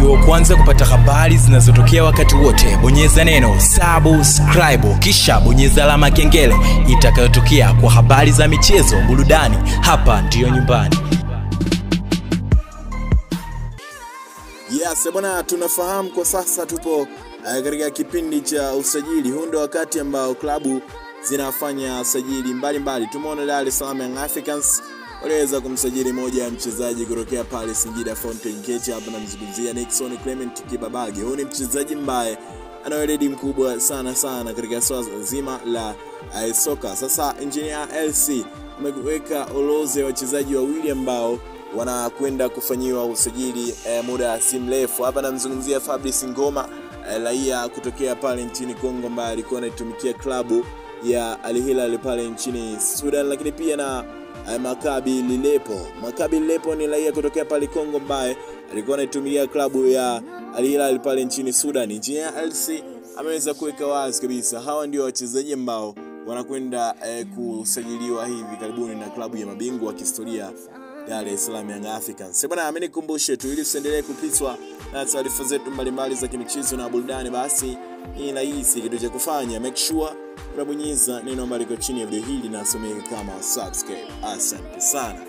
uwe wa kwanza kupata habari zinazotokea wakati wote bonyeza neno subscribe kisha bonyeza alama ya kengele itakayotokea kwa habari za michezo burudani hapa ndiyo nyumbani Yes, bwana, tunafahamu kwa sasa tupo uh, katika kipindi cha usajili. Huu ndio wakati ambao klabu zinafanya sajili mbalimbali. Tumeona Dar es Salaam Young Africans waliweza kumsajili moja ya mchezaji kutokea pale Singida Fountain Gate. Hapa namzungumzia Nixon Clement Kibabage. Huyu ni mchezaji mbaye ana weledi mkubwa sana sana katika swala zima la uh, soka. Sasa engineer LC ameweka orodha ya wachezaji wawili ambao wanakwenda kufanyiwa usajili eh, muda si mrefu. Hapa namzungumzia Fabrice Ngoma eh, raia kutokea pale nchini Kongo ambaye alikuwa anaitumikia klabu ya Al Hilal pale nchini Sudan, lakini pia na eh, Makabi Lilepo. Makabi Lilepo ni raia kutokea pale Kongo ambaye alikuwa anaitumikia klabu ya Al Hilal pale nchini Sudan. Engineer LC ameweza kuweka wazi kabisa hawa ndio wachezaji ambao wanakwenda eh, kusajiliwa hivi karibuni na klabu ya mabingwa wa kihistoria Dar es Salaam Young Africans. Bwana, mimi nikumbushe tu ili usiendelee kupitwa na taarifa zetu mbalimbali za kimichezo na burudani, basi hii rahisi kitu cha kufanya, make sure unabonyeza neno ambalo liko chini ya video hili na someka kama subscribe. Asante sana.